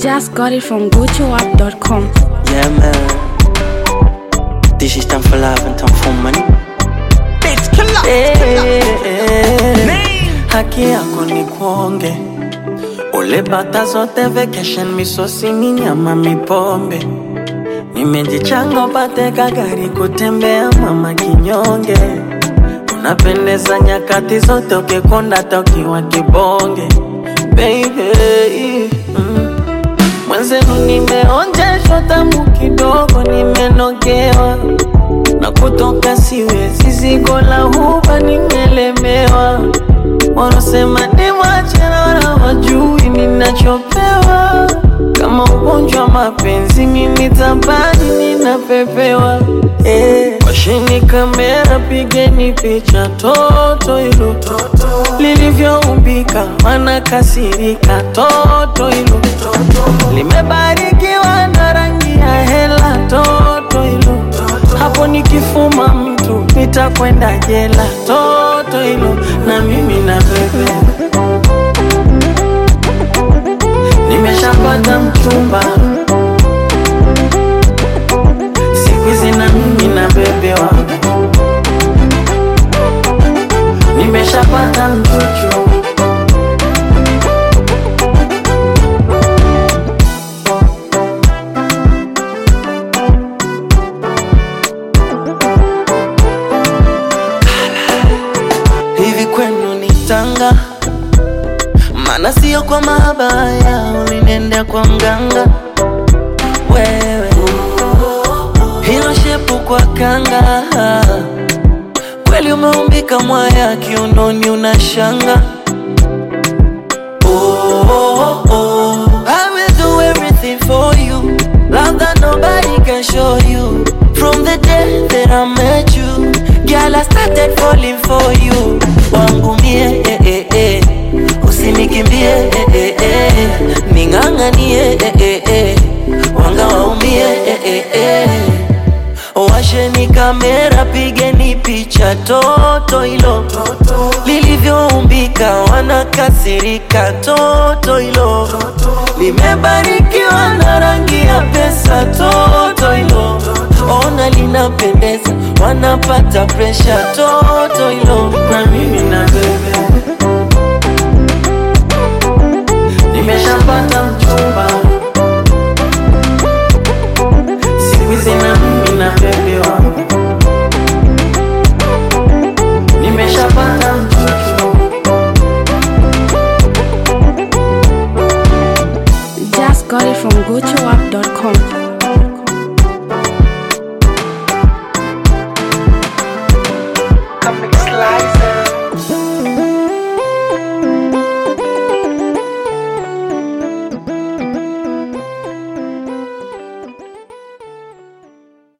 Just got it from GoToUp.com. Yeah man This is time for love and time for money Bitch, killer. Eh, eh, Haki yako ni kuonge ule bata zote vacation misosi ni nyama mipombe nimejichanga upate kagari kutembea mama kinyonge unapendeza nyakati zote ukikonda tokiwa kibonge baby mm. Mwenzenu nimeonjeshwa tamu kidogo, nimenogewa na kutoka siwezi, zigo la huba nimelemewa. Wanasema ni machera, wajui ninachopewa. Kama ugonjwa wa mapenzi, mimi tabani ninapepewa. Eh, washini kamera, pigeni picha toto hilo lilivyoumbika, wanakasirika toto hilo limebarikiwa na rangi ya hela toto hilo hapo nikifuma mtu nitakwenda jela toto hilo na mimi na bebe nimeshapata mchumba siku hizi na mimi na bebewa nimeshapata mchuchu hivi kwenu ni tanga maana sio kwa mabaya ulinenda kwa mganga wewe hilo shepu kwa kanga kweli umeumbika mwaya kiunoni unashanga oh, oh, oh. I will do everything for you Love that nobody can show you From the day that I met you Girl, I started falling for you Wangu mie, eh, eh, eh. Usinikimbie, eh, eh, eh. Ning'ang'anie, eh, eh, eh. Wanga waumie, eh, eh, eh. Washeni kamera, pigeni picha toto hilo lilivyoumbika, wanakasirika toto hilo limebarikiwa na rangi ya pesa toto hilo ona linapendeza, wanapata presha toto hilo na mimi na bebe nimeshapata mchumba siku hizi na mimi na bebe wangu nimeshapata mchuchu Just got it from GoToUp.com.